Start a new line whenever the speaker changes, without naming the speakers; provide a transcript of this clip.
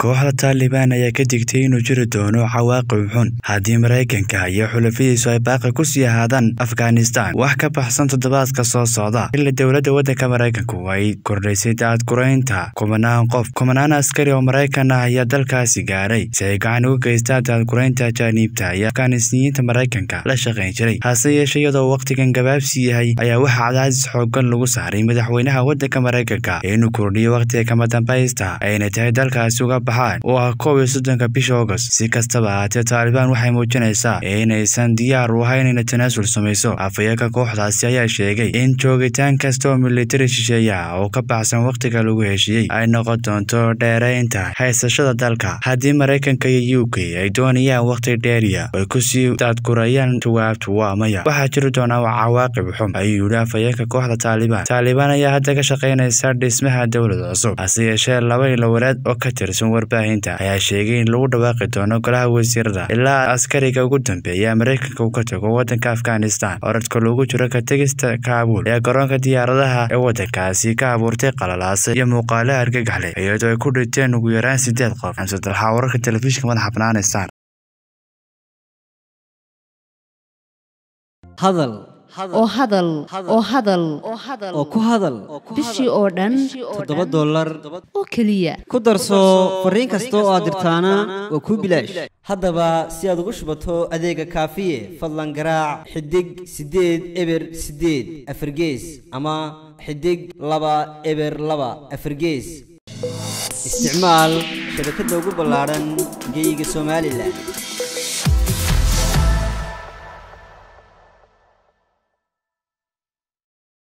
kooxda taalibaan ayaa ka digtay inuu jiri doono cawaaqib xun haddii maraykanka iyo xulafadiisu ay baaqi ku sii ahaadaan afghanistan wax ka baxsan toddobaadka soo socda xilli dowladda waddanka maraykanku ay kordhaysay daadguraynta kumanaan qof kumanaan askari oo maraykan ah ayaa dalkaasi gaaray si ay gacan uga geystaan daadguraynta ajaaniibta iyo afghanisniyiinta maraykanka la shaqayn jiray hase yeeshee iyadoo wakhtigan gabaabsi yahay ayaa waxaa cadaadis xoogan lagu saaray madaxweynaha waddanka maraykanka inuu kordhiyo wakhtiga kama dambaysta ayna tahay dalkaasi uga baxaan oo ah koob iyo soddonka bisha agost si kastaba ahaatee taalibaan waxay muujinaysaa inaysan diyaar u ahayn inay tanaasul samayso afayeenka kooxdaasi ayaa sheegay in joogitaan kasta oo militari shisheeya oo ka baxsan wakhtiga lagu heshiiyey ay noqon doonto dheeraynta haysashada dalka haddii maraykanka iyo u k ay doonayaan wakhti dheeriya ay kusii daadgurayaan jawaabtu waa maya waxaa jiri doonaa cawaaqib xun ayuu yidhi afayeenka kooxda taalibaan taalibaan ayaa hadda ka shaqaynaysa dhismaha dowlad cusub hase yeeshee laba ilawareed oo ka tirsan warbaahinta ayaa sheegay in lagu dhawaaqi doono golaha wasiirada ilaa askariga ugu dambeeya maraykanka uu ka tago waddanka afghanistan oradka loogu jiro ka tegista kaabuul ee garoonka diyaaradaha ee waddankaasi ka abuurtay qalalaasa iyo muuqaalaha argagaxleh iyadoo ay ku dhinteen ugu yaraan sideed qof xamse dalxa wararka telefishinka madaxa bannaan star
hadal
oo hadal oo hadal
oo ku hadal
bishii oo dhan
toddoba dollar
oo keliya
ku darso fariin kasta oo aad dirtaana waa kuu bilaash haddaba si aad ugu shubato adeega kaafiye fadlan garaac xidig siddeed eber siddeed afargees ama xidig laba eber laba afargees isticmaal shabakadda ugu ballaadhan geyga somalilan